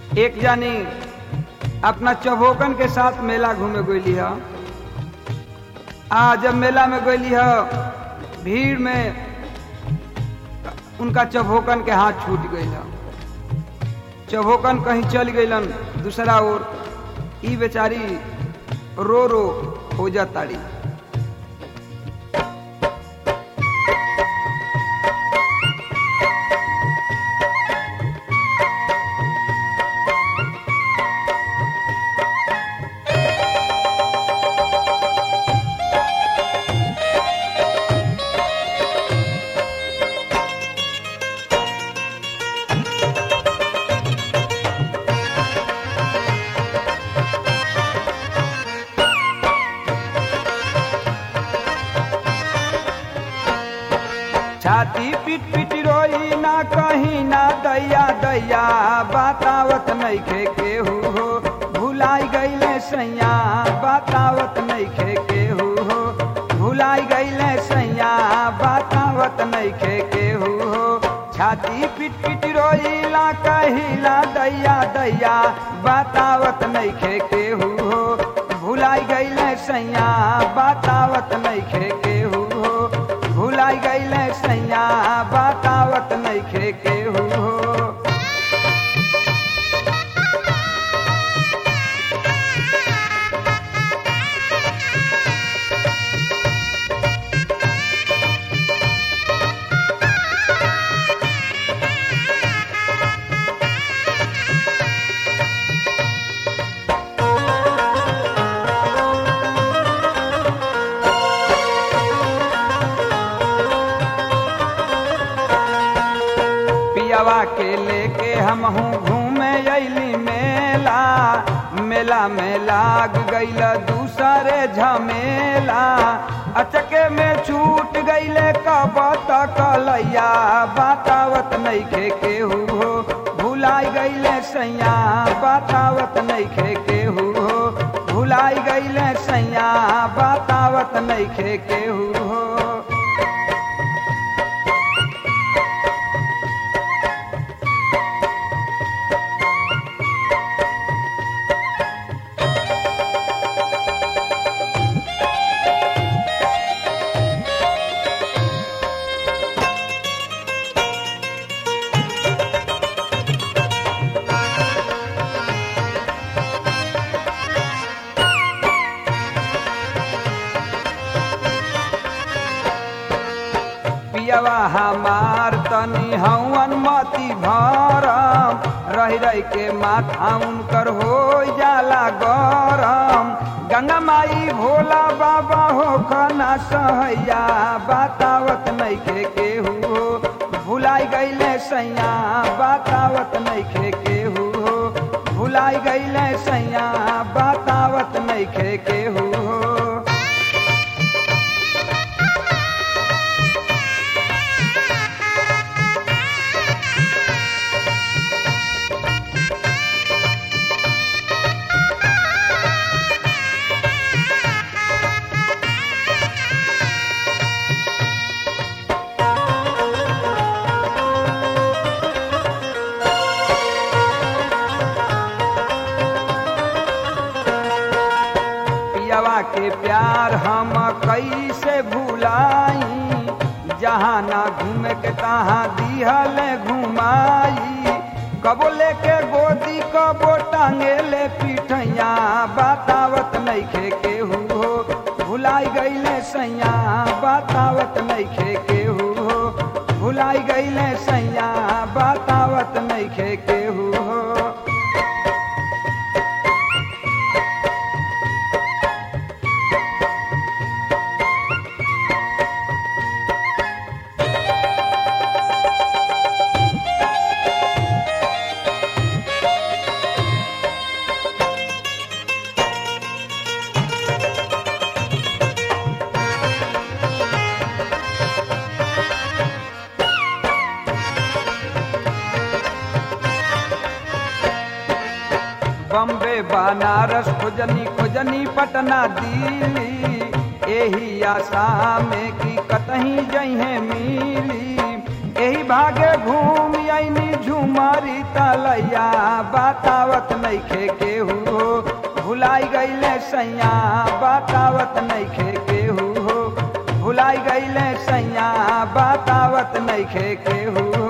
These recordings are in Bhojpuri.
एक जानी अपना चौभोकन के साथ मेला घूमे गईली है आ जब मेला में गईली है भीड़ में उनका चौभोकन के हाथ छूट गई है चौभोकन कहीं चल गईलन दूसरा ओर ई बेचारी रो रो हो जाताड़ी छाती पीट पीट रोई ना कहीं ना दैया दैया बतावत नइखे केहू हो भुलाई गईले सैया बतावत नइखे केहू हो भुलाई गईले सैया बतावत नइखे केहू हो छाती पीट पीट रोईला कहिला दैया दैया बतावत नइखे केहू हो भुलाई गईले सैया बतावत नइखे केहू हो भुलाई गईले सैया बतावत नइखे केहू हो पियावा के लेके हम हूँ घूमे अली मेला मेला में लाग गईल दूसरे झमेला अचके में छूट गईले कब तक लैया बतावत नइखे केहू हो भुलाई गईले सैया बतावत नइखे केहू हो भुलाई गईले सैया बतावत नइखे केहू हो पियवा हमार तनी हवन मती भरम रह रह के माथा उनकर हो जाला गरम गंगा माई भोला बाबा हो खना सहैया बतावत नइखे केहू हो भुलाई गईले सैया बतावत नइखे केहू हो भुलाई गईले सैया बतावत नइखे केहू हो पियवा के प्यार हम कैसे भुलाई जहाँ ना घूमे के तहाँ दिहल घुमाई कबो लेके गोदी कबो टांगे ले पिठैया बतावत नइखे केहू हो भुलाई गईले सैया बतावत नइखे केहू हो भुलाई गईले सैया बतावत नइखे केहू हो बम्बे बनारस खोजनी खोजनी पटना दिल्ली एही आशा में कि कतहीं जइहे मिली एही भागे घूम आईनी झुमारी तलैया बतावत नइखे केहू हो भुलाई गईले सैया बतावत नइखे केहू हो भुलाई गईले सैया बतावत नइखे केहू हो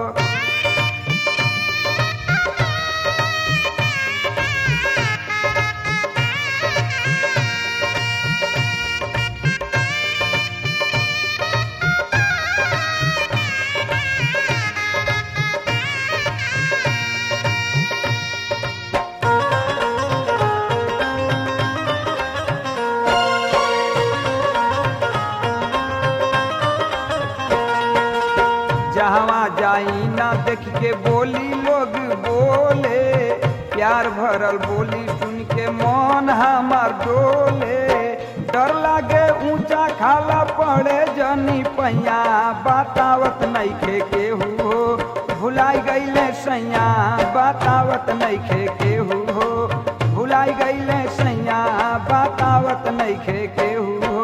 जहवा जाई ना देख के बोली लोग बोले प्यार भरल बोली सुन के मन हमार डोले डर लागे ऊंचा खाला पड़े जनी पैया बतावत नइखे केहू हो भुलाई गईले सैया बतावत नइखे केहू हो भुलाई गईले सैया बतावत नइखे केहू हो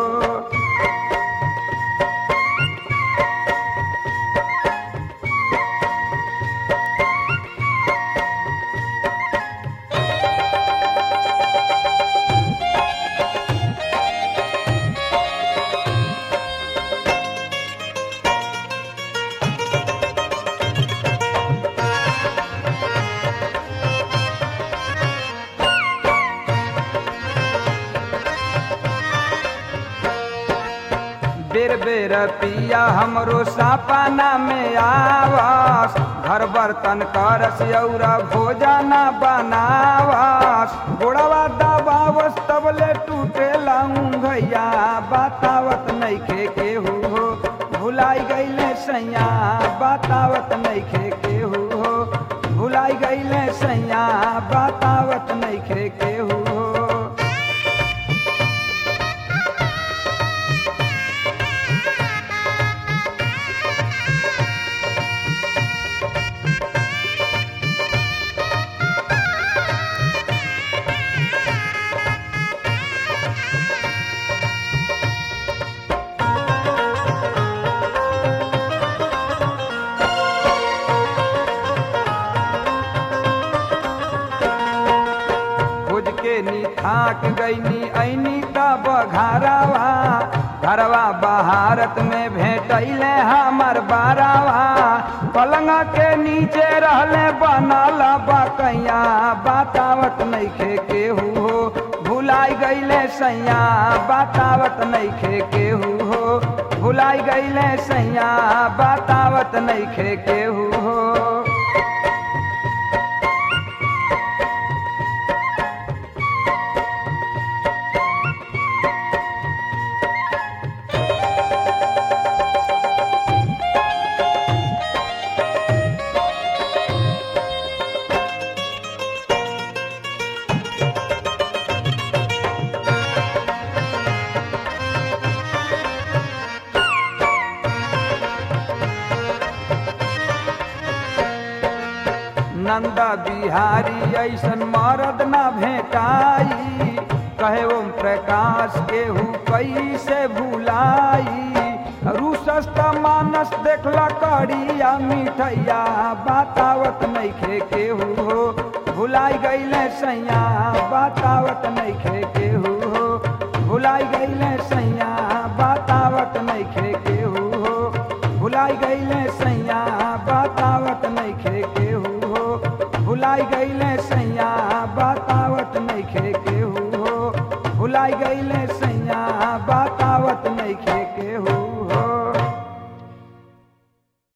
बेर बेर पिया हमरो सपना में आवास घर बर्तन करस और भोजन बनावास गोड़वा दबावस तबले टूटे घैया बतावत नइखे केहू हो भुलाई गईले सैया बतावत नइखे केहू हो भुलाई गईले सैया बतावत नइखे केहू हो खोज के नी थाक गईनी ऐनी तब घरवा घरवा बहारत में भेटैले हमर बारावा पलंग के नीचे रहले बनल बकैया बतावत नइखे केहू हो भुलाई गईले सैया बतावत नइखे केहू हो भुलाई गईले सैया बतावत नइखे केहू हो नंदा बिहारी ऐसन मरद न भेटाई कहे ओम प्रकाश केहू कैसे भुलाई रूसस्त मानस देखला करिया मिठैया बतावत नइखे केहू हो भुलाई गईले सैया बतावत नइखे केहू हो भुलाई गईले सैया बतावत नइखे केहू हो भुलाई गईले सैया बतावत नइखे केहू हो भुलाई गईले सैया बतावत नइखे केहू हो भुलाई गईले सैया बतावत नइखे केहू